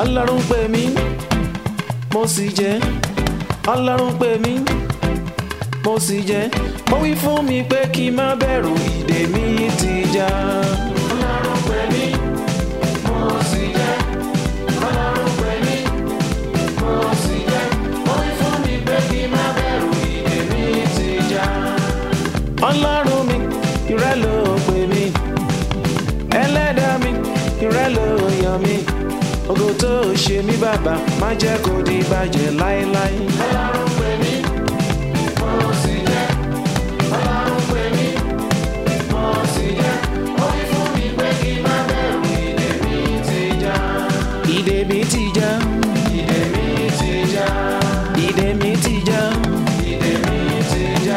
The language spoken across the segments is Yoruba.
ọlọ́run pè mí mo sì jẹ́ ọlọ́run pè mí mo sì jẹ́ ó wí fún mi pé kí n má bẹ̀rù ìdè mi ti já. ọlọ́run pè mí mo sì jẹ́ ọlọ́run pè mí mo sì jẹ́ ó wí fún mi pé kí n má bẹ̀rù ìdè mi ti já. ọlọ́run mi ìrẹ́ ló pè mí ẹlẹ́dàá mi ìrẹ́ ló yàn mí ògo tó ṣe mí bàbá má jẹ́ kó di bàjẹ́ láéláé. ọlọ́run pè mí mo sì jẹ́ ọlọ́run pè mí mo sì jẹ́ ó wí fún mi pé kí n má bẹ̀rù ìdè mi ti já. ìdè mi ti já. ìdè mi ti já. ìdè mi ti já. ìdè mi ti já.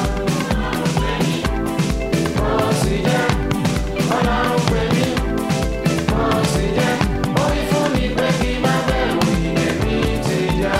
mo sì jẹ́ ọlọ́run pè mí mo sì jẹ́ ó wí fún mi pé kí n má bẹ̀rù ìdè mi ti já.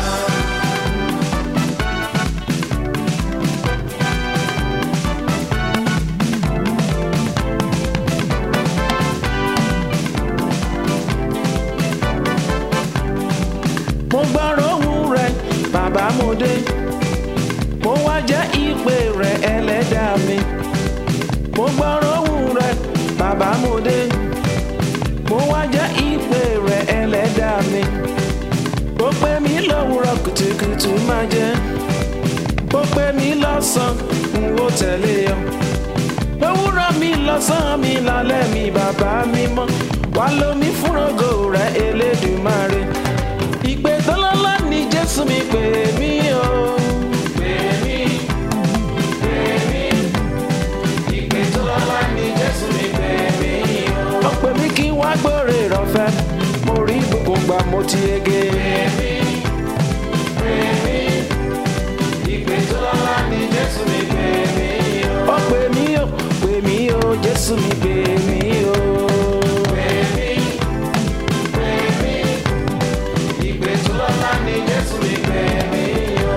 mo gbọ́rọ̀ ohùn rẹ bàbá mo dé mo wá jẹ́ ìpè rẹ ẹlẹ́dàá mi mo gbọ́rọ̀ ohùn rẹ bàbá mo dé mo wá jẹ́ ìpè rẹ ẹlẹ́dàá mi ó pè mí lówùrọ̀ kùtùkùtù máa jẹ́ ó pè mí lọ́sàn-án n ó tẹ̀lé ọ lówùrọ̀ mi lọ́sàn-án mi lálẹ́ mi bàbá mi mọ́ wá lómi fúnrọ́gò rẹ elédùmarè ìpè tọ́lọ́lá ni jésù mi pè mí o. pè mí pè mí ìpè tọ́lọ́lá ni jésù mi pè mí o. ó pè mí kí wá gbòòrè rọ̀fẹ́ mo rí gbogbo gbà mo ti yege. pè mí pè mí ìpè tọ́lọ́lá ni jésù mi pè mí o. ó pè mí o pè mí o jésù mi pè mí o. pè mí pè mí ìpè tó lọ́lá ni jésù mi pè mí o.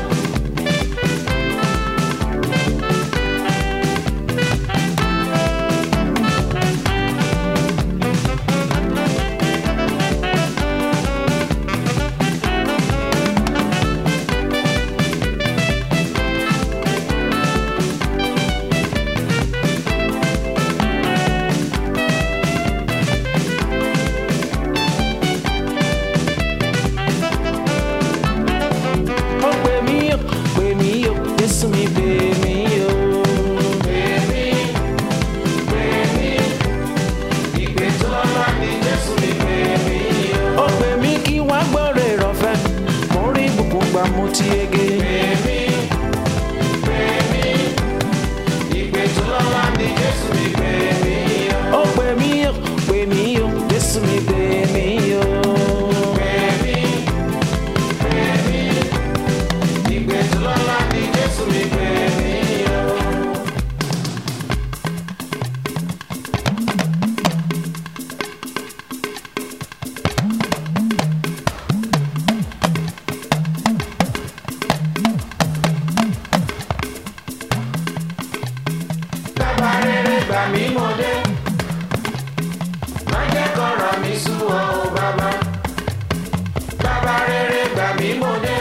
ó pè mí o pè mí o jésù mi pè mí o. pè mí pè mí ìpè tó lọ́lá ni jésù mi pè mí o. ó pè mí kí wá gbọ́rẹ̀ rọ̀fẹ́ mo rí ìbùkún gbà mo ti yege. pè mí pè mí ìpè tó lọ́lá ni jésù mi pè mí o. ó pè mí o pè mí o jésù mi pè mí o. pè mí pè mí ìpè tó lọ́lá ni jésù mi pè mí o. bàbá rere gbà mí mo dé má jẹ́ kọ́rọ̀ mi sú ọ o bàbá bàbá rere gbà mí mo dé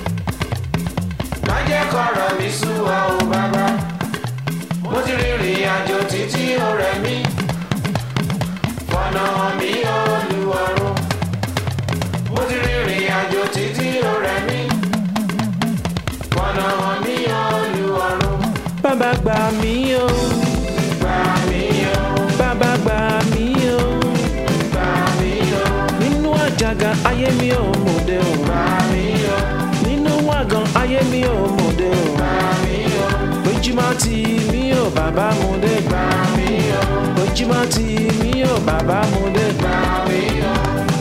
má jẹ́ kọ́rọ̀ mi sú ọ o bàbá mo ti rìnrìn àjò títí ó rẹ̀ mí fọ̀nà hàn mí olúwarun mo ti rìnrìn àjò títí ó rẹ̀ mí fọ̀nà hàn mí olúwarun. bàbá gbà mí o. gbà mí o. bàbá gbà mí o. gbà mí o. nínú àjàgà ayé mi ò mọ̀dé o. gbà mí o. nínú wàgàn ayé mi ò mọ̀dé o. gbà mí o. ojúmọ́ ti mí ò bàbá mu dé. gbà mí o. ojúmọ́ ti mí ò bàbá mu dé. gbà mí o.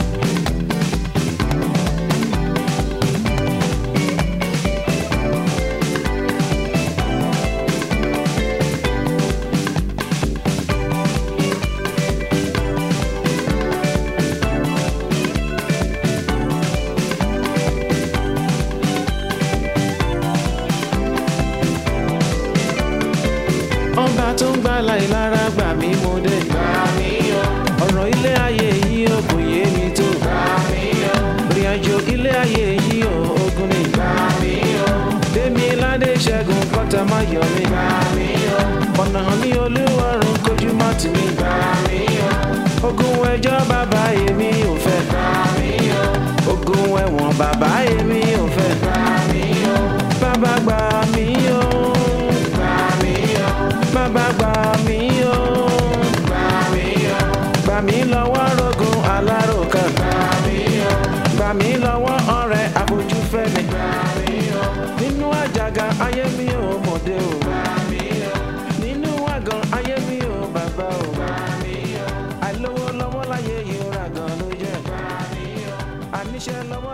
ọba tó ń gbà láì lára gbà mí mo dé. gbà mí o. ọ̀rọ̀ ilé ayé yìí ò kò yé mi tó. gbà mí kọ́tà má yọ mí. ọ̀nà ní olúwarùn kojú má tì mí. ogun ẹjọ́ bàbá èmi ò fẹ́. ogun ẹ̀wọ̀n bàbá èmi ò fẹ́. bàbá gbà mí o. bàbá gbà mí o. gbà mí lọ́wọ́ rogun aláròkàn. gbà mí lọ́wọ́ ọ̀rẹ́ àfojúfẹ́ni. nínú àjàgà ayé mi ò mọ̀dé o. nínú àgàn ayé mi ò bàbá o. àìlówó lọ́wọ́ láyé yìí ó ra gan ló jẹ́. àníṣe lọ́wọ́.